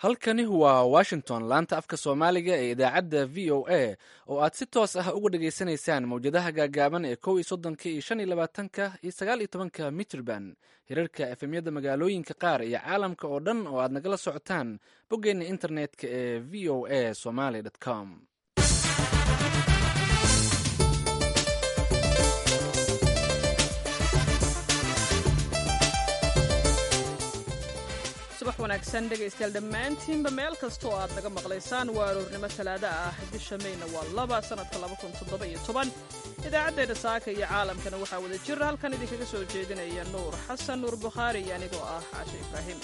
halkani waa washington laanta afka soomaaliga ee idaacadda v o a oo aad si toos ah uga dhageysanaysaan mawjadaha gaagaaban ee kow iyo soddonka iyo shan iyo labaatanka iyo sagaal iyo tobanka mitrband hirarka efemyada magaalooyinka qaar iyo caalamka oo dhan oo aad nagala socotaan boggeenna internetka ee v o a somaly com subax wanaagsan dhegaystayaal dhammaantiinba meel kasta oo aad naga maqlaysaan waa aroornimo talaado ah bisha mayna waa laba sannadka idaacaddeena saaka iyo caalamkana waxaa wada jira halkan idinkaga soo jeedinaya nuur xasan nuur bukhaari iyo anigoo ah cashe ibraahim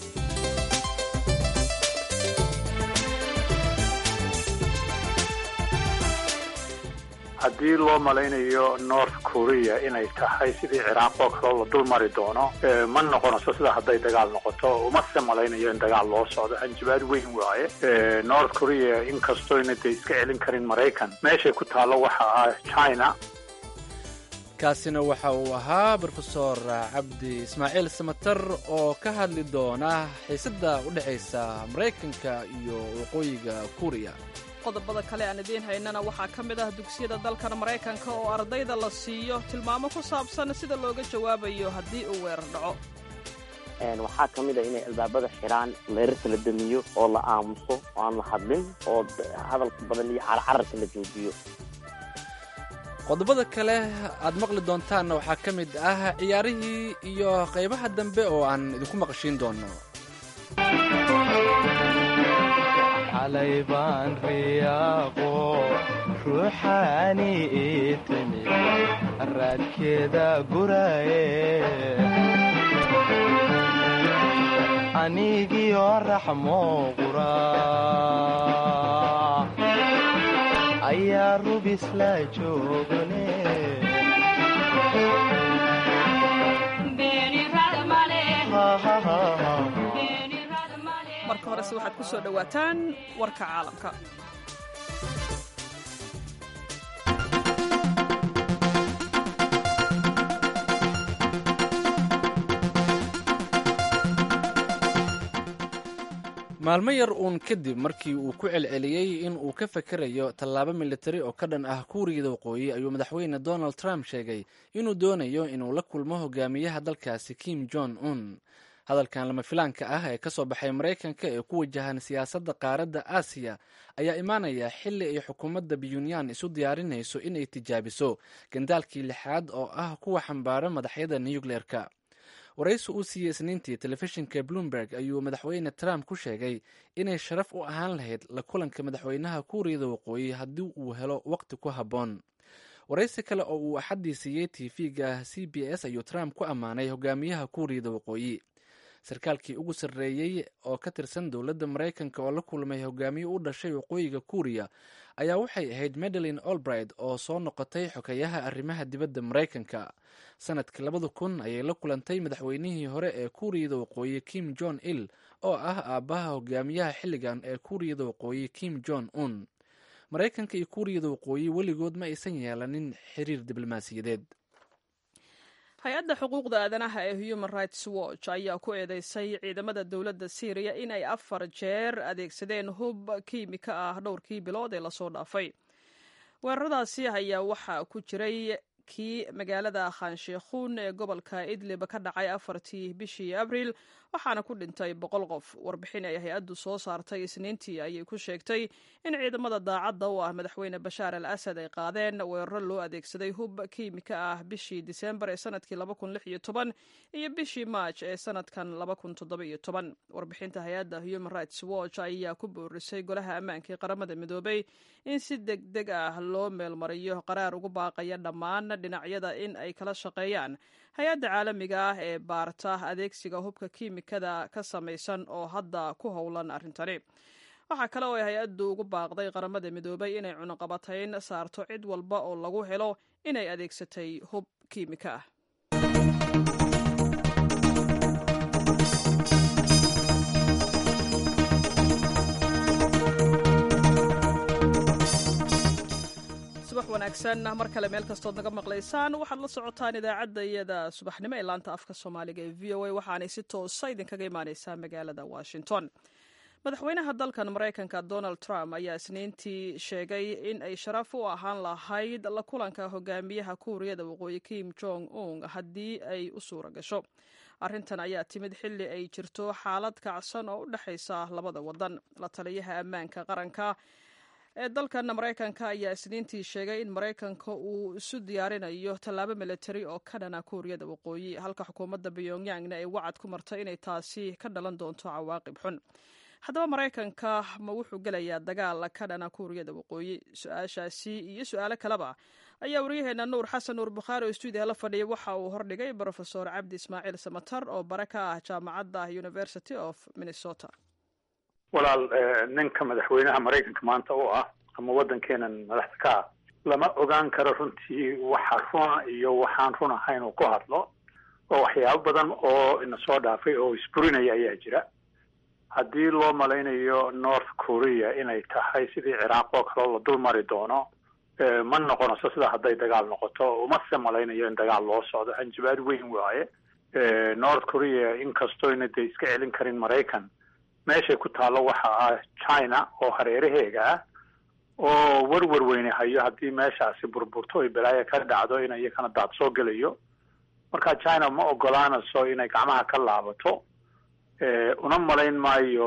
haddii loo malaynayo north korea inay tahay sidii ciraaq oo kaleo la dul mari doono ma noqonayso sida hadday dagaal noqoto umase malaynayo in dagaal loo socdo hanjabaad weyn waaye north korea inkastooyna dee iska celin karin maraykan meeshay ku taallo waxa ah china kaasina waxa uu ahaa brofesor cabdi ismaaciil samater oo ka hadli doona xiisadda u dhexaysa maraykanka iyo waqooyiga kuuriya qodobada kale aan idiin haynana waxaa ka mid ah dugsiyada dalkan maraykanka oo ardayda la siiyo tilmaamo ku saabsan sida looga jawaabayo haddii uu weerar dhaco waxaa ka mid a inay albaabada xidhaan leerarka la damiyo oo la aamuso oo aan la hadlin oo hadalka badan iyo carcararka la joojiyo qodobada kale aad maqli doontaanna waxaa ka mid ah ciyaarihii iyo qaybaha dambe oo aan idinku maqashiin doono xalay baan riyaaqo ruuxaani ii timi raadkeeda guraye anigiyo raxmo qura ayaa rubisla joogane marka horese waxaad ku soo dhowaataan warka caalamka maalmo yar uun kadib markii uu ku celceliyey in uu ka fakerayo tallaabo militari oo ka dhan ah kuuriyada waqooyi ayuu madaxweyne donald trump sheegay inuu doonayo inuu la kulmo hogaamiyaha dalkaasi kim jong un hadalkan lama filaanka ah ee ka soo baxay maraykanka ee ku wajahan siyaasadda qaaradda aasiya ayaa imaanaya xilli ay xukuumadda pyunyan isu diyaarinayso inay tijaabiso gandaalkii lixaad oo ah kuwa xambaara madaxyada nukleerka waraysi uu siiyey isniintii telefishinka bloomberg ayuu madaxweyne trump ku sheegay inay sharaf u ahaan lahayd la kulanka madaxweynaha kuuriyada waqooyi haddii uu helo waqti ku habboon waraysi kale oo uu axaddii siiyey tv-ga c b s ayuu trump ku ammaanay hogaamiyaha kuuriyada waqooyi sarkaalkii ugu sarreeyey oo ka tirsan dowladda maraykanka oo la kulmay hogaamiye u dhashay waqooyiga kuuriya ayaa waxay ahayd madeline olbright oo soo noqotay xokeyaha arrimaha dibadda maraykanka sanadkii labada kun ayay la kulantay madaxweynihii hore ee kuuriyada waqooyi kim jong il oo ah aabbaha hogaamiyaha xilligan ee kuuriyada waqooyi kim jong un maraykanka iyo kuuriyada waqooyi weligood ma aysan yeelanin xiriir diblomaasiyadeed hay-adda xuquuqda aadanaha ee human rights watch ayaa ku eedeysay ciidamada dowladda syriya in ay afar jeer adeegsadeen hub kiimika ah dhowrkii bilood ee lasoo dhaafay weeraradaasi ayaa waxaa ku jiray kii magaalada khansheikhuun ee gobolka idlib ka dhacay afartii bishii abriil waxaana ku dhintay boqol qof warbixin ay hay-addu soo saartay isniintii ayay ku sheegtay in ciidamada daacadda u ah madaxweyne bashaar al asad ay qaadeen weeraro loo adeegsaday hub kiimika ah bishii diseembar ee sanadkii iyo bishii maaj ee sanadkan warbixinta hay-adda human rights watch ayaa ku boorisay golaha ammaanka ee qaramada midoobay in si deg deg ah loo meelmariyo qaraar ugu baaqaya dhammaan dhinacyada in ay kala shaqeeyaan hay-adda caalamiga ah ee baarta adeegsiga hubka kiimikada ka samaysan oo hadda ku howlan arrintani waxaa kale oo ay hay-addu ugu baaqday qaramada midoobay inay cunuqabatayn saarto cid walba oo lagu helo inay adeegsatay hub kiimika ah subax wanaagsan mar kale meel kastood naga maqlaysaan waxaad la socotaan idaacadda iyada subaxnimo ee laanta afka soomaaliga ee v o a waxaanay si toosa idinkaga imaaneysaa magaalada washington madaxweynaha dalkan maraykanka donald trump ayaa isniintii sheegay in ay sharaf u ahaan lahayd la kulanka hogaamiyaha kuuriyada waqooyi kim jong un haddii ay u suura gasho arrintan ayaa timid xilli ay jirto xaalad kacsan oo u dhexaysa labada wadan la taliyaha ammaanka qaranka ee dalkan maraykanka ayaa isniintii sheegay in maraykanka uu isu diyaarinayo tallaabo militari oo ka dhana kuuriyada waqooyi halka xukuumadda pyongyangna ay wacad ku martay inay taasi ka dhalan doonto cawaaqib xun haddaba maraykanka ma wuxuu gelayaa dagaal ka dhana kuuriyada waqooyi su-aashaasi iyo su-aalo kaleba ayaa waryaheena nuur xasan nuur bukhaari oo stuudiya la fadhiya waxa uu hordhigay brofesor cabdi ismaaciil samatar oo bare ka ah jaamacadda university of minnesota walaal ninka madaxweynaha maraykanka maanta u ah ama waddankeenan madaxda ka ah lama ogaan karo runtii waxa runa iyo waxaan run ahayn uu ku hadlo oo waxyaabo badan oo ina soo dhaafay oo isburinaya ayaa jira haddii loo malaynayo north korea inay tahay sidii ciraaq oo kale oo la dul mari doono ma noqonayso sida hadday dagaal noqoto umase malaynayo in dagaal loo socdo hanjabaad weyn waaye north korea inkastoyna dee iska celin karin maraykan meeshay ku taallo waxa ah china oo hareeraheega ah oo werwer weyne hayo haddii meeshaasi burburto oy balaayo ka dhacdo in iyakana daad soo gelayo marka china ma ogolaanayso inay gacmaha ka laabato una malayn maayo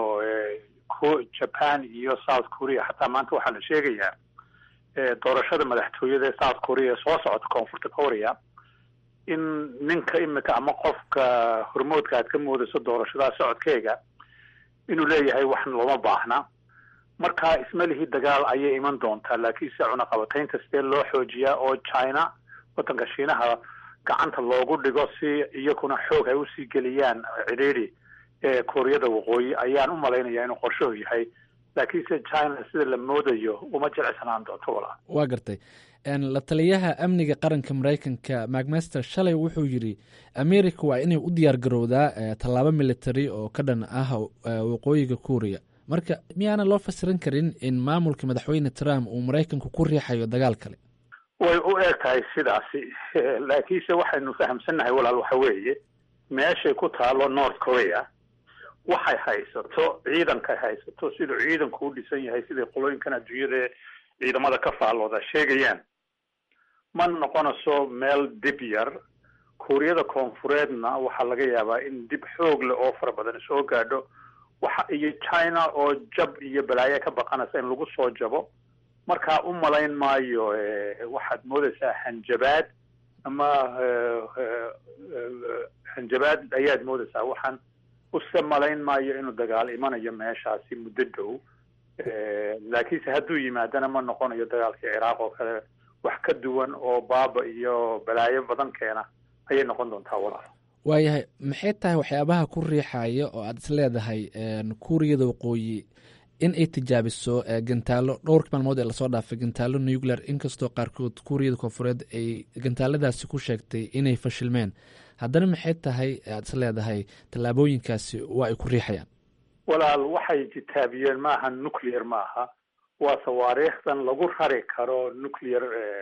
japan iyo south korea xataa maanta waxaa la sheegayaa doorashada madaxtooyada ee south korea soo socota koonfurta korea in ninka imika ama qofka hormoodka aad ka moodayso doorashadaa socodkeega inuu leeyahay wax looma baahna marka ismalihii dagaal ayay iman doontaa laakiinse cunaqabataynta sidee loo xoojiyaa oo china waddanka shiinaha gacanta loogu dhigo si iyakuna xoog ay usii geliyaan cidhiidhi ee kooriyada waqooyi ayaan u malaynayaa inuu qorshuhu yahay laakiinse china sida la moodayo uma jilicsanaan doonto walaa waa gartay la taliyaha amniga qaranka maraykanka macmaster shalay wuxuu yidhi america waa inay u diyaar garowdaa tallaabo military oo ka dhan ah waqooyiga kuuriya marka miyaana loo fasiran karin in maamulka madaxweyne trump uu maraykanku ku riixayo dagaal kale way u eg tahay sidaasi laakiinse waxaynu fahamsannahay walaal waxa weeye meeshay ku taalo north korea waxay haysato ciidankay haysato siduu ciidanku u dhisan yahay siday qolooyinkan adduunyada ciidamada ka faallooda sheegayaan ma noqonayso meel dib yar kuuriyada koonfureedna waxaa laga yaabaa in dib xoog leh oo fara badan soo gaadho waxa iyo china oo jab iyo balaayo ka baqanaysa in lagu soo jabo markaa u malayn maayo waxaad moodaysaa hanjabaad ama hanjabaad ayaad moodaysaa waxaan use malayn maayo inuu dagaal imanayo meeshaasi muddo dhow laakiinse hadduu yimaadana ma noqonayo dagaalkii ciraaq oo kale wax ka duwan oo baaba iyo balaayo badan keena ayay noqon doontaa walaal waayahay maxay tahay waxyaabaha ku riixaya oo aad is leedahay kuuriyada waqooyi in ay tijaabiso gantaalo dhowrka maalmood ee lasoo dhaafay gantaalo nuclear inkastoo qaarkood kuuriyada koonfureed ay gantaaladaasi ku sheegtay inay fashilmeen haddana maxay tahay aad is leedahay tallaabooyinkaasi waa ay ku riixayaan walaal waxay jitaabiyeen maaha nuclear maaha waa sawaariikhdan lagu rari karo nuclear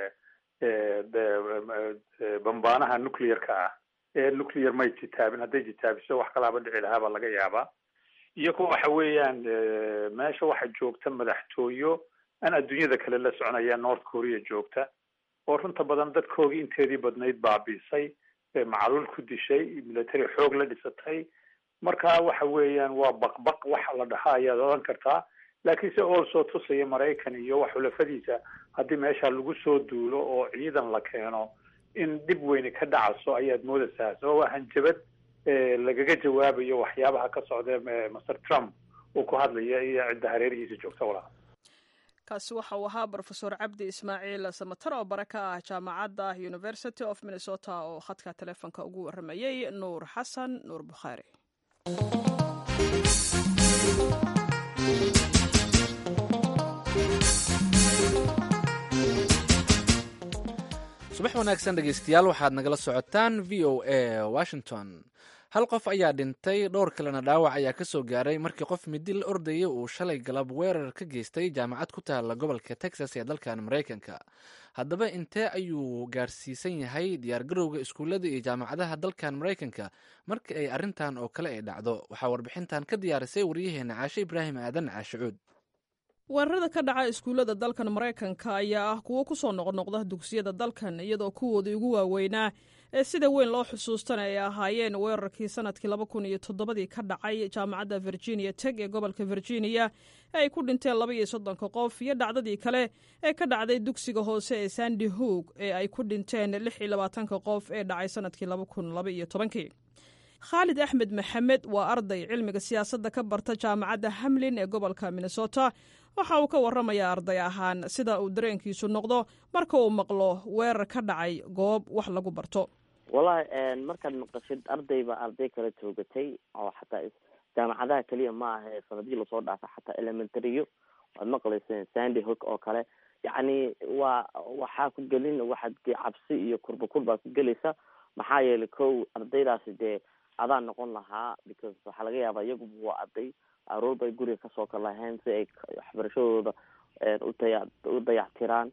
bambaanaha nuclearka ah ee nuclear may jitaabin hadday jitaabiso wax kalaaba dhici lahaabaa laga yaabaa iyago waxa weeyaan meesha waxa joogta madaxtooyo aan adduunyada kale la soconaya north korea joogta oo runta badan dadkoogii inteedii badnayd baabiisay macluul ku dishay military xoog la dhisatay marka waxa weeyaan waa baqbaq waxa la dhahaa ayaad odhan kartaa laakiinse also tusaya maraykan iyo wax xulafadiisa haddii meesha lagu soo duulo oo ciidan la keeno in dhib weyni ka dhacaso ayaad moodaysaa sabab waa hanjabad lagaga jawaabayo waxyaabaha ka socda master trump uu ku hadlaya iyo cidda hareerihiisa joogta walaa kaasi waxa uu ahaa brofesor cabdi ismaaciil samatar oo bare ka ah jaamacadda university of minnesota oo khadka telefoonka ugu waramayey nuur xasan nuur bukhaari subax wanaagsan dhegeystayaal waxaad nagala socotaan v o a washington hal qof ayaa dhintay dhowr kalena dhaawac ayaa ka soo gaaray markii qof midi la ordayay uu shalay galab weerar ka geystay jaamacad ku taala gobolka texas ee dalkan maraykanka haddaba intee ayuu gaarsiisan yahay diyaargarowga iskuullada iyo jaamacadaha dalkan maraykanka marka ay arrintan oo kale ay dhacdo waxaa warbixintan ka diyaarisay waryaheena caashe ibraahim aadan caashicuud weerarada ka dhaca iskuullada dalkan maraykanka ayaa ah kuwo ku soo noqnoqda dugsiyada dalkan iyadoo kuwoodii ugu waaweynaa ee sida weyn loo xusuustana ay ahaayeen weerarkii sanadkii laba kun iyo toddobadii ka dhacay jaamacadda virginia teg ee gobolka virginia ee ay ku dhinteen laba iyo soddonka qof iyo dhacdadii kale ee ka dhacday dugsiga hoose ee sandy hoog ee ay ku dhinteen lix iyo labaatanka qof ee dhacay sanadkii laba kun laba iyo tobankii khaalid axmed maxamed waa arday cilmiga siyaasadda ka barta jaamacadda hamlin ee gobolka minnesota waxa uu ka warramayaa arday ahaan sida uu dareenkiisu noqdo marka uu maqlo weerar ka dhacay goob wax lagu barto wallahi markaad maqashid arday baa arday kala toogatay oo xataa jaamacadaha keliya ma aha sanadihii lasoo dhaafa xataa elementario waad maqlayseen sandy hook oo kale yacni waa waxaa ku gelin waxaad cabsi iyo kurba kurbaad ku gelaysa maxaa yeelay kow ardaydaasi dee adaa noqon lahaa because waxaa laga yaabaa iyaguba waa arday aroor bay guriga kasoo kalaheen si ay waxbarashadooda utaya u dayactiraan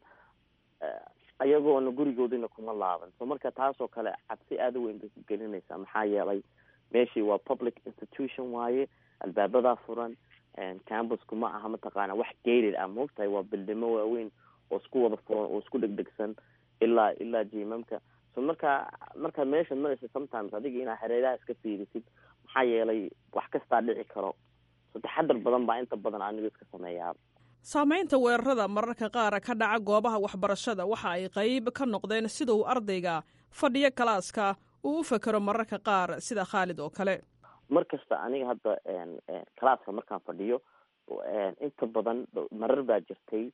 ayagoona gurigoodina kuma laaban so marka taasoo kale cabsi aada u weyn bay ku gelinaysaa maxaa yeelay meeshii waa public institution waaye albaabadaa furan campusku ma aha mataqaana wax gated ah moogtahay waa bildimo waaweyn oo isku wada furan oo isku dhegdhegsan ilaa ilaa jimamka so marka markaad meesha maraysa sometimes adiga inaad hareeraha iska fiirisid maxaa yeelay wax kastaa dhici karo so taxadar badan baa inta badan anigu iska sameeyaa saamaynta weerarada mararka qaar ka dhaca goobaha waxbarashada waxa ay qayb ka noqdeen sida uu ardayga fadhiyo kalaaska uu u fekero mararka qaar sida khaalid oo kale mar kasta aniga hadda kalaaska markaan fadhiyo inta badan marar baa jirtay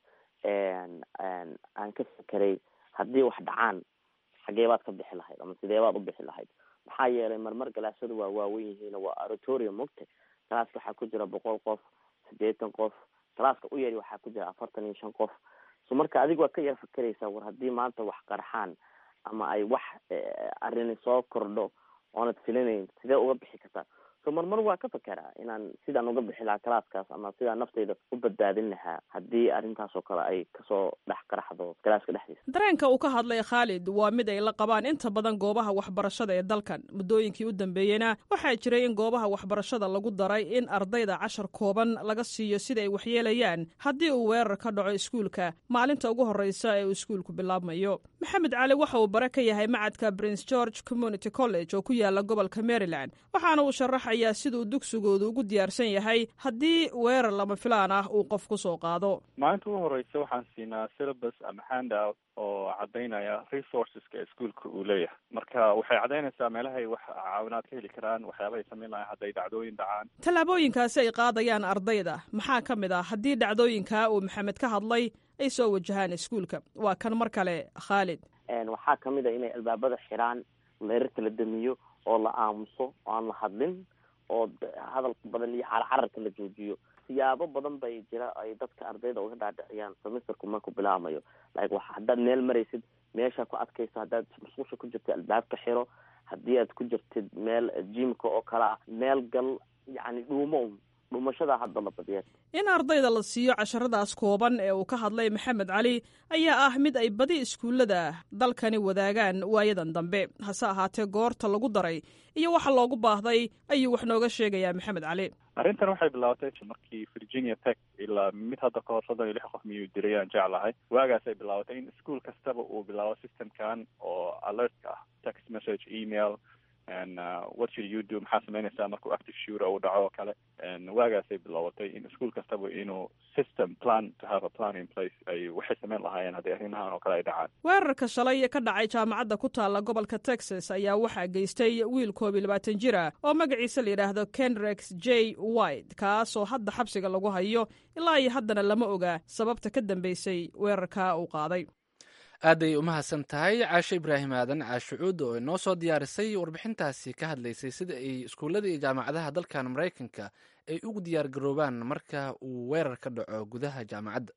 aan ka fekeray haddii wax dhacaan xagee baad ka bixi lahayd ama sidee baad u bixi lahayd maxaa yeelay marmar galaasadu waa waawen yihiin waa oratorium mogta kalaaska waxaa ku jira boqol qof siddeetan qof kalaaska u yari waxaa ku jira afartan iyo shan qof so marka adiga waad ka yar fakeraysaa war haddii maanta wax qarxaan ama ay wax arrini soo kordho oonad filinayn sidee uga bixi kartaa so marmar waa ka fekeraa inaan sidaan uga bixi lahaa kalaaskaas ama sidaan naftayda u badbaadin lahaa haddii arrintaasoo kale ay kasoo dhex qaraxdo kalaaska dhexdiisa dareenka uu ka hadlay khaalid waa mid ay la qabaan inta badan goobaha waxbarashada ee dalkan muddooyinkii u dambeeyeyna waxaa jiray in goobaha waxbarashada lagu daray in ardayda cashar kooban laga siiyo sida ay waxyeelayaan haddii uu weerar ka dhaco iskuulka maalinta ugu horreysa ee uu iskuulku bilaabmayo maxamed cali waxa uu bare ka yahay macadka prince george community college oo ku yaala gobolka maryland waxaana uu sharaxayaa siduu dugsigoodu ugu diyaarsan yahay haddii weerar lama filaan ah uu qof ku soo qaado maalinta ugu horeysa waxaan siinaa syllabus ama handout oo cadaynaya resourceska iskuolka uu leeyahay marka waxay cadaynaysaa meelahay wax caawinaad ka heli karaan waxyaabahay samayn lahayn hadday dhacdooyin dhacaan tallaabooyinkaasi ay qaadayaan ardayda maxaa ka mid ah haddii dhacdooyinkaa uu maxamed ka hadlay ay soo wajahaan iskuulka waa kan mar kale khaalid waxaa kamid a inay albaabada xiraan leerarka la damiyo oo la aamuso oo aan la hadlin oo hadalka badan iyo carcararka la joojiyo siyaabo badan bay jira ay dadka ardayda uga dhaadhiciyaan semesterku markuu bilaamayo like wa haddaad meel maraysid meesha ku adkayso haddaad musqusha ku jirtid albaabka xiro haddii aad ku jirtid meel jimka oo kale ah meel gal yacni dhuumo dhumashada hadda la badiya in ardayda la siiyo casharadaas kooban ee uu ka hadlay maxamed cali ayaa ah mid ay badi iskuullada dalkani wadaagaan waayadan dambe hase ahaatee goorta lagu daray iyo waxa loogu baahday ayuu wax nooga sheegayaa maxamed cali arrintan waxay bilaabatay markii virginia tech ilaa mid hadda ka hor soddon iyo lix qof miyuu diray aan jeclahay waagaasay bilaabatay in ischool kastaba uu bilaabo systemkan oo alertka ah text message email and uh, what should you do maxaa samaynaysaa markuu active shooter uu dhaco oo kale waagaasay bilaabatay in ischool kastaba inuu system plan to have a plan in place ay waxay samayn lahaayeen haddii arrimahan oo kale ay dhacaan weerarka shalay ka dhacay jaamacadda ku taalla gobolka texas ayaa waxaa geystay wiil koob iyo labaatan jir ah oo magaciisa la yidhaahdo kenrex j white kaasoo hadda xabsiga lagu hayo ilaa iyo haddana lama oga sababta ka dambeysay weerarka uu qaaday aaday u mahadsan tahay caashe ibraahim aadan caashucuud oo inoo soo diyaarisay warbixintaasi ka hadlaysay sida ay iskuullada iyo jaamacadaha dalkan maraykanka ay ugu diyaar garoobaan marka uu weerar ka dhaco gudaha jaamacadda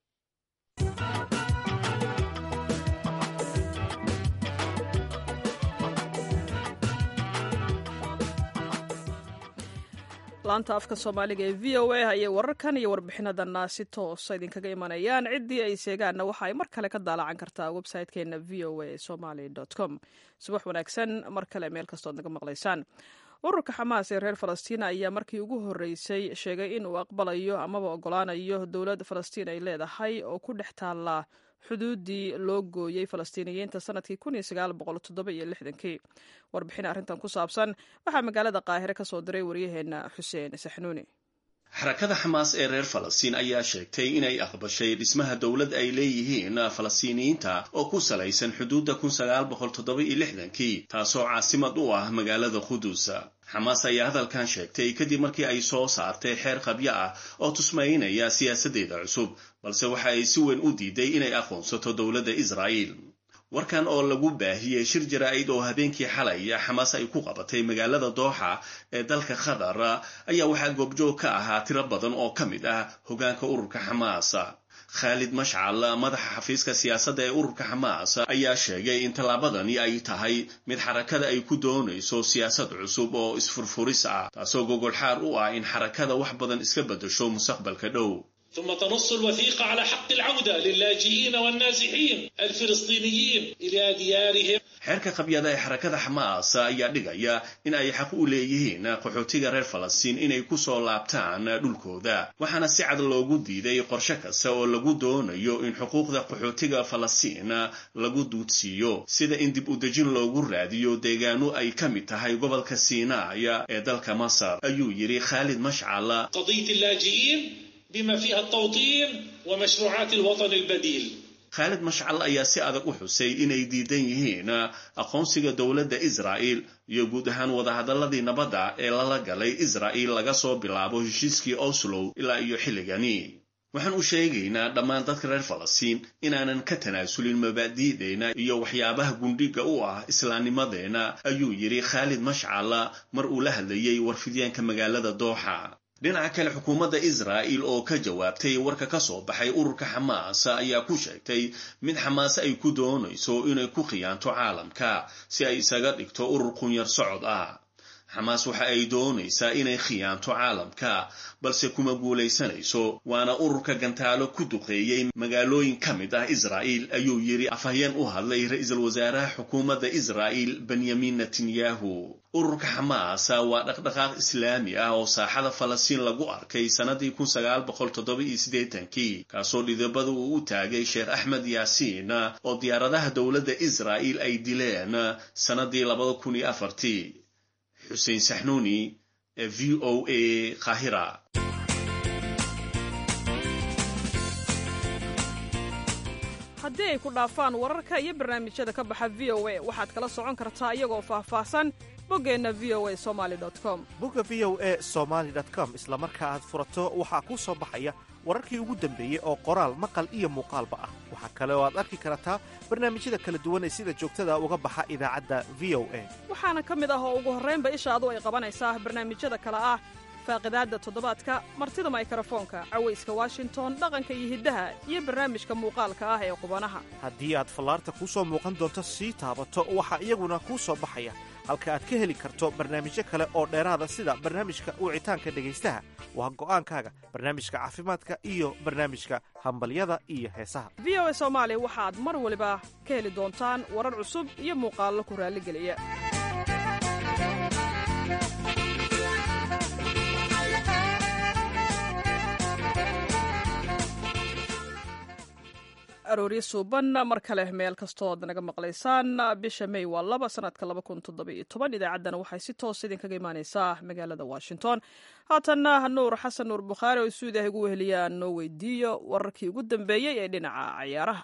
laanta afka soomaaliga ee v o a ayay wararkan iyo warbixinadana si toosa idinkaga imanayaan ciddii ay seegaanna waxa ay mar kale ka daalacan kartaa website-keena v o a somaly com subax wanaagsan mar kale meel kastood naga maqlaysaan ururka xamaas ee reer falastiin ayaa markii ugu horreysay sheegay in uu aqbalayo amaba ogolaanayo dowlad falastiin ay leedahay oo ku dhex taalla xuduuddii loo gooyey falastiiniyiinta sanadkii kii warbixin arrintan ku saabsan waxaa magaalada qaahire ka soo diray waryaheena xuseen saxnuuni xarakada xamaas ee reer falastiin ayaa sheegtay inay aqbashay dhismaha dowlad ay leeyihiin falastiiniyiinta oo ku salaysan xuduudda kii taasoo caasimad u ah magaalada qudus xamaas ayaa hadalkan sheegtay kadib markii ay soo saartay xeer qabyo ah oo tusmaynaya siyaasaddeeda cusub balse waxa ay si weyn u diiday inay aqoonsato dowladda israa'iil warkan oo lagu baahiyey shir jaraa'id oo habeenkii xalay xamaas ay ku qabatay magaalada dooxa ee dalka qatar ayaa waxaa goobjoog ka ahaa tiro badan oo ka mid ah hogaanka ururka xamaas khaalid mashcal madaxa xafiiska siyaasadda ee ururka xamaas ayaa sheegay in tallaabadani ay tahay mid xarakada ay ku doonayso siyaasad cusub oo isfurfuris ah taasoo gogolxaar u ah in xarakada wax badan iska beddesho mustaqbalka dhow ثم تنص الوثيقة على حق العودة للاجئين والنازحين الفلسطينيين إلى ديارهم xeerka qabyada ee xarakada xamaas ayaa dhigaya in ay xaq u leeyihiin qaxootiga reer falastiin inay ku soo laabtaan dhulkooda waxaana si cad loogu diiday qorshe kasta oo lagu doonayo in xuquuqda qaxootiga falastiin lagu duudsiiyo sida in dib u dejin loogu raadiyo deegaano ay ka mid tahay gobolka siinaaya ee dalka masar ayuu yidhi khaalid mashcal قضية اللاجئين بما فيها التوطين ومشروعات الوطن البديل khaalid mashcal ayaa si adag u xusay inay diidan yihiin aqoonsiga dowladda israa'il iyo guud ahaan wadahadalladii nabadda ee lala galay israa'il laga soo bilaabo heshiiskii oslow ilaa iyo xilligani waxaan u sheegaynaa dhammaan dadka reer falastiin inaanan ka tanaasulin mabaadi'deenna iyo waxyaabaha gundhiga u ah islaamnimadeenna ayuu yidhi khaalid mashcal mar uu la hadlayey warfidyaanka magaalada dooxa dhinaca kale xukuumadda israa'il oo ka jawaabtay warka ka soo baxay ururka xamaas ayaa ku sheegtay mid xamaas ay ku doonayso inay ku khiyaanto caalamka si ay isaga dhigto urur qunyar socod ah xamaas waxa ay doonaysaa inay khiyaanto caalamka balse kuma guulaysanayso waana ururka gantaalo ku duqeeyey magaalooyin ka mid ah israa'il ayuu yidhi afhayeen u hadlay ra-iisul wasaaraha xukuumadda israa'il benyamin netanyahu ururka xamaas waa dhaqdhaqaaq islaami ah oo saaxada falastiin lagu arkay sannadii kii kaasoo dhidabada uu u taagay sheekh axmed yaasiin oo diyaaradaha dowladda israa'il ay dileen sannadii xuseen saxnuuni ee v o a qaahira haddii ay ku dhaafaan wararka iyo barnaamijyada ka baxa v o a waxaad kala socon kartaa iyagoo faahfaahsan boggeenna v o a somaly com bogga v o a somaly com isla marka aad furato waxaa kuu soo baxaya wararkii ugu dambeeyey oo qoraal maqal iyo muuqaalba ah waxaa kale oo aad arki kartaa barnaamijyada kala duwan ee sida joogtada uga baxa idaacadda v o a waxaana ka mid ah oo ugu horraynba ishaadu ay qabanaysaa barnaamijyada kale ah faaqidaadda toddobaadka martida maykrofoonka cawayska washington dhaqanka iyo hiddaha iyo barnaamijka muuqaalka ah ee qubanaha haddii aad fallaarta kuu soo muuqan doonto sii taabato waxaa iyaguna kuu soo baxaya halka aad ka heli karto barnaamijyo kale oo dheeraada sida barnaamijka wicitaanka dhegaystaha waa go'aankaaga barnaamijka caafimaadka iyo barnaamijka hambalyada iyo heesaha v o a soomaali waxaad mar waliba ka heli doontaan warar cusub iyo muuqaallo ku raalligeliya arooryo suuban mar kale meel kastoo ad naga maqlaysaan bisha may waa laba sanadka idaacaddana waxay si toos idinkaga imaaneysaa magaalada washington haatanna nuur xasan nuur bukhaari oo suudah igu weheliyaa noo weydiiyo wararkii ugu dambeeyey ee dhinaca cayaaraha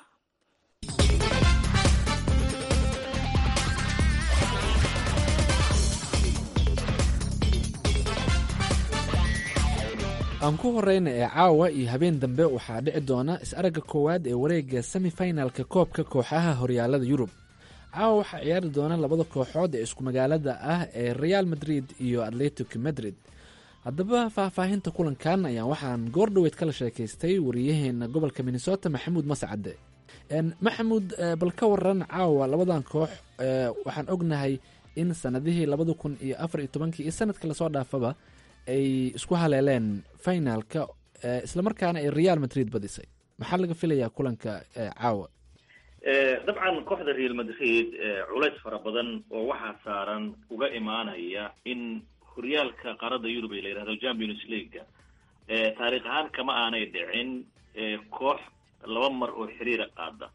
aan ku horeyna ee caawa iyo habeen dambe waxaa dhici doona is-aragga koowaad ee wareegga semifinalka koobka kooxaha horyaalada yurub caawa waxaa ciyaari doona labada kooxood ee isku magaalada ah ee real madrid iyo atletic madrid haddaba faahfaahinta kulankan ayaan waxaan goordhoweyd kala sheekaystay wariyaheena gobolka minnesota maxamuud mascade maxamuud bal ka waran caawa labadan koox waxaan ognahay in sanadihii labada kun iyo afar iyo tobankii iyo sanadka lasoo dhaafaba ay isku haleeleen finalka islamarkaana ay real madrid badisay maxaa laga filayaa kulanka caawa dabcan kooxda real madrid culays fara badan oo waxaa saaran uga imaanaya in horyaalka qaaradda yurub ee la yihahdo champions leaguea taariikh ahaan kama aanay dhicin koox laba mar oo xiriira qaada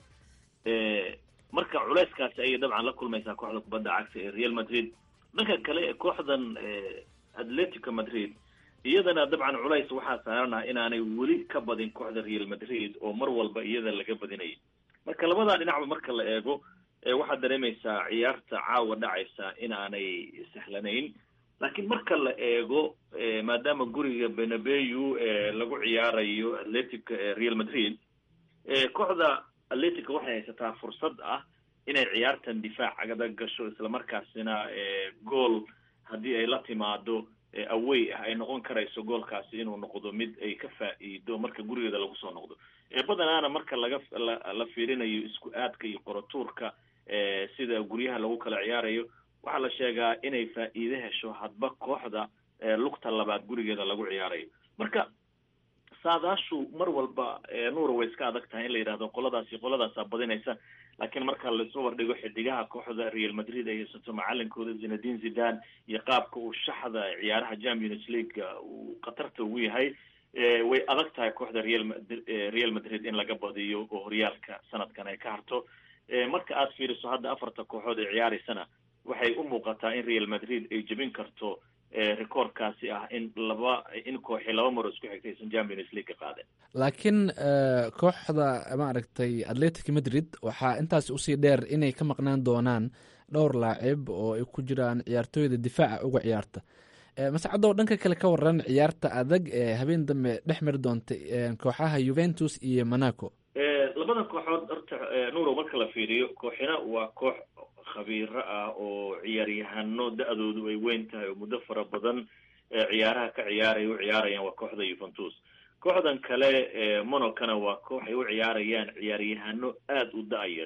marka culayskaasi ayay dabcan la kulmaysaa kooxda kubadda cagta ee real madrid dhanka kale kooxdan atletico madrid iyadana dabcan culays waxaa saarana inaanay weli ka badin kooxda real madrid oo mar walba iyada laga badinayay marka labadaa dhinacba marka la eego waxaad dareemaysaa ciyaarta caawa dhacaysa inaanay sahlanayn laakiin marka la eego maadaama guriga benabeyu lagu ciyaarayo atletic real madrid kooxda atletica waxay haysataa fursad ah inay ciyaartan difaac agada gasho islamarkaasina gool haddii ay la timaado away ah ay noqon karayso goolkaasi inuu noqdo mid ay ka faa'iido marka gurigeeda lagu soo noqdo badanaana marka laga la fiirinayo isku aadka iyo qorotuurka sida guryaha lagu kala ciyaarayo waxaa la sheegaa inay faa'iide hesho hadba kooxda lugta labaad gurigeeda lagu ciyaarayo marka saadaashu mar walba nuura way iska adag tahay in la yidhahdo qoladaasi qoladaasaa badinaysa laakiin marka laisu wardhigo xidigaha kooxda real madrid ay haysato macalinkooda zinadin zidan iyo qaabka uu shaxda ciyaaraha champions league uu khatarta ugu yahay way adag tahay kooxda real real madrid in laga badiyo oo horyaalka sanadkan ay ka harto marka aad fiiriso hadda afarta kooxood ee ciyaareysana waxay u muuqataa in real madrid ay jebin karto recordkaasi ah in laba in kooxi laba maro isku xigtay aysan champions league ka qaadeen laakiin kooxda maaragtay atletic madrid waxaa intaas usii dheer inay ka maqnaan doonaan dhowr laacib oo ay ku jiraan ciyaartooyda difaaca uga ciyaarta mascadow dhanka kale ka waran ciyaarta adag ee habeen dambe dhex mari doonta kooxaha juventus iyo monaco labadan kooxood horta nuuro marka la fiiriyo kooxina waa koox khabiiro ah oo ciyaaryahano da-doodu ay weyn tahay oo muddo fara badan ciyaaraha ka ciyaaraya u ciyaarayaan waa kooxda juventus kooxdan kale monocana waa koox ay u ciyaarayaan ciyaaryahano aada u da-yar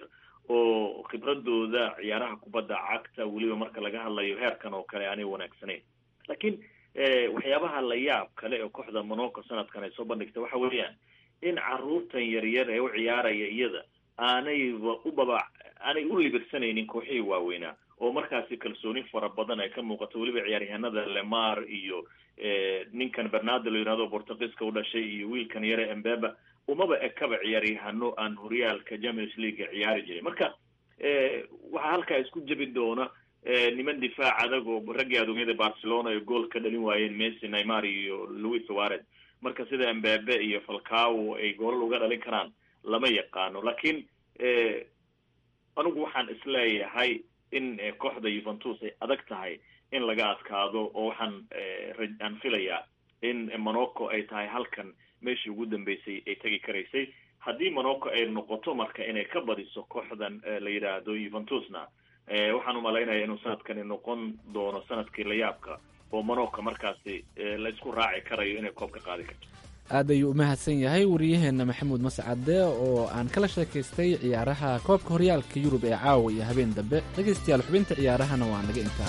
oo khibradooda ciyaaraha kubadda cagta weliba marka laga hadlayo heerkan oo kale aanay wanaagsanayn laakiin waxyaabaha la yaab kale oo kooxda monaco sanadkan ay soo bandhigtay waxa weeyaan in caruurtan yaryar ee u ciyaaraya iyada aanayba u baba aanay u libirsanaynin kooxihii waaweynaa oo markaasi kalsooni fara badan ay ka muuqato weliba ciyaaryahanada lemar iyo ninkan bernardo la yihahdo portugiiska u dhashay iyo wiilkan yare embeba umaba ekaba ciyaaryahano aan horyaalka champions league ciyaari jiray marka waxaa halkaa isku jebi doona niman difaac adag oo raggii adoomyada barcelona ay gool ka dhalin waayeen messi neymar iyo louis suarez marka sida embebe iyo falcao ay goolal uga dhalin karaan lama yaqaano laakiin anigu waxaan isleeyahay in kooxda juventus ay adag tahay in laga adkaado oo waxaan aan filayaa in monaco ay tahay halkan meeshii ugu dambeysay ay tegi karaysay haddii monaco ay noqoto marka inay ka badiso kooxdan la yidhaahdo juventusna waxaan umalaynaya inuu sanadkani noqon doono sanadkii layaabka oo monaco markaasi la isku raaci karayo inay koob ka qaadi karto aad ayuu u mahadsan yahay wariyaheena maxamuud mascade oo aan kala sheekaystay ciyaaraha koobka horyaalka yurub ee caawa iyo habeen dambe dhegaystayaal xubinta ciyaarahana waa naga intaa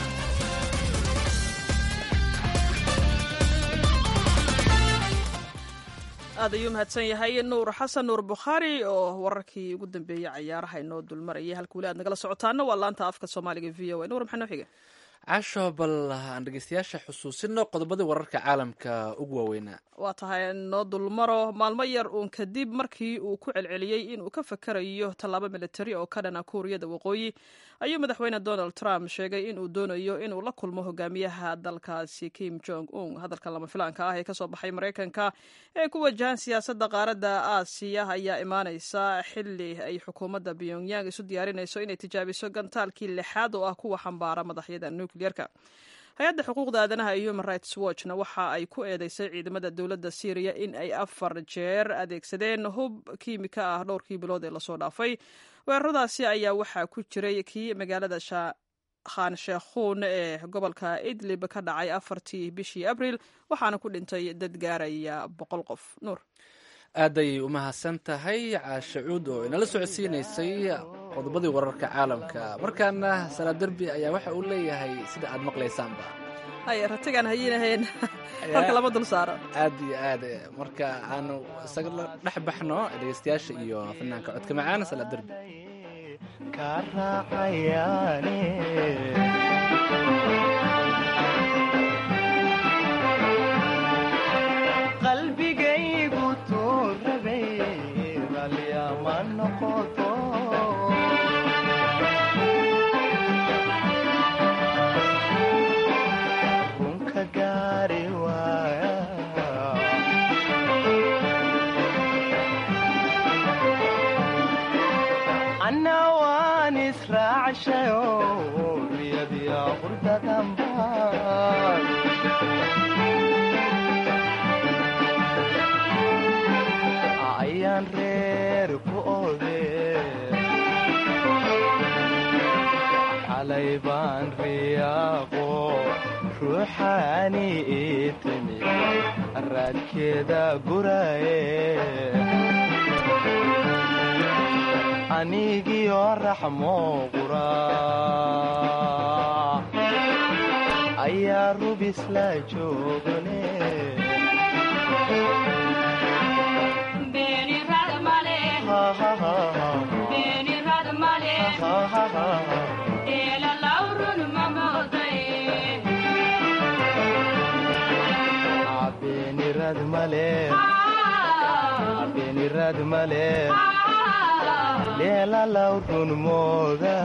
aad ayuu mahadsan yahay nuur xasan nuur bukhaari oo wararkii ugu dambeeyey cayaaraha inoo dulmarayay halka weli aad nagala socotaana waa laanta afka soomaaliga v o a nuur maxaa noo xiga casho bal aan dhegeystayaasha xusuusino qodobadii wararka caalamka ugu waaweynaa waa tahay noo dulmaro maalmo yar uun kadib markii uu ku celceliyey inuu ka fakarayo tallaabo militari oo ka dhana kuuriyada waqooyi ayuu madaxweyne donald trump sheegay inuu doonayo inuu la kulmo hogaamiyaha dalkaasi kim jong un hadalkan lama filaanka ah ee kasoo baxay maraykanka ee ku wajahan siyaasadda qaaradda aasiya ayaa imaaneysa xili ay xukuumadda pyongyang isu diyaarinayso inay tijaabiso gantaalkii lixaad oo ah kuwa xambaara madaxyada nucleerka hay-adda xuquuqda aadanaha iyo human rights watchna waxa ay ku eedeysay ciidamada dowladda syriya in ay afar jeer adeegsadeen hub kiimika ah dhowrkii bilood ee lasoo dhaafay weeraradaasi ayaa waxaa ku jiray kii magaalada khan sheekhuun ee gobolka idlib ka dhacay afartii bishii abril waxaana ku dhintay dad gaaraya boqol qof nuur aad ayay u mahadsan tahay caashacuud oo inala socodsiinaysay qodobadii wararka caalamka markaana salaa derbi ayaa waxa uu leeyahay sida aad maqlaysaanba hay ratigaan hayinahayn halka lama dul saaro aad iyo aad marka aanu isaga la dhex baxno dhegeystayaasha iyo fanaanka codka macaana sala derbi ka raacayaane qalbigaygu tuurabay ralyama noqoto runka gaari waaya anna waan israacshayo riyadiya qurdadanbaan ayaan reer ku ode xalay baan riyaaqo ruuxaani ii timi raadkeeda guraye anigiyo raxmo qura ayaa rubis la joogane beenirad male beenirad male leelalaw run mooda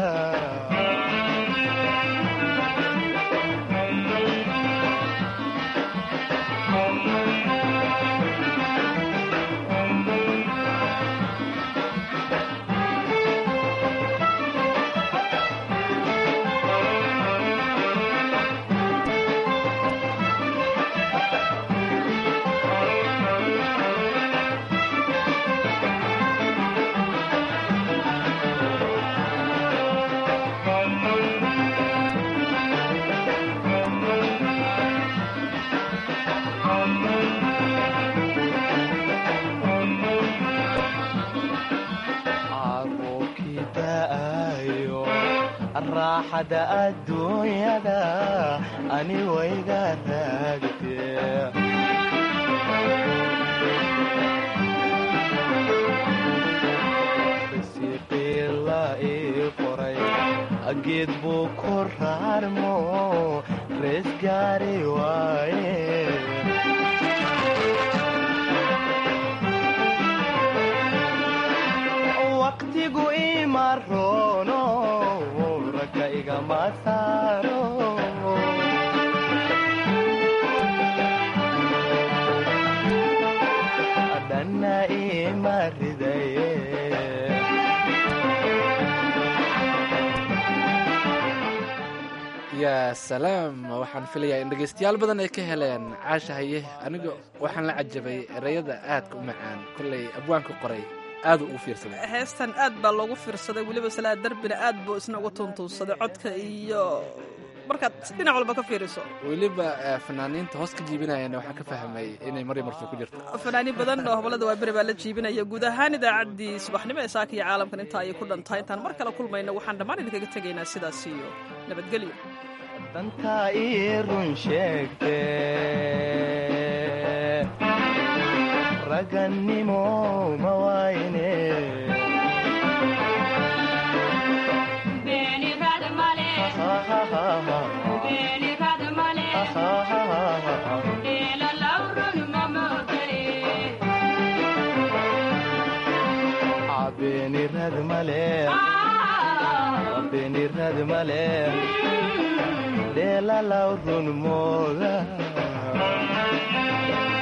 caruurkii da'ayo raaxada adduunyada ani wayga raagtee risiiqii la ii qoray geed buu ku raarmo rees gaari waaye waqtigu ima roono ragga igama saaro dhanna ima ridaye yaa salaam waxaan filayaa in dhegaystayaal badan ay ka heleen caasha haye aniga waxaan la cajabay ereyada aadka u macaan kollay abwaanka qoray aadu ugu fiirsaday heestan aad baa loogu fiirsaday weliba salaa darbina aad buu isna uga tuntuunsaday codka iyo markaad dhinac walba ka fiiriso weliba eh, fanaaniinta hoos ka jiibinayana waxaan ka fahmay inay mari marfo ku jirto fanaaniin badan oo hobolada waa beri baa la jiibinaya guud ahaan idaacaddii subaxnimo ee saaka iyo caalamkan intaa ayay ku dhantahay intaan mar kale kulmayno waxaan dhammaan idinkaga tegaynaa sidaas iyo nabadgelyo dantaa ii run sheegte ragannimo ma wayne beenirad male beenirad male leelalaw run mooda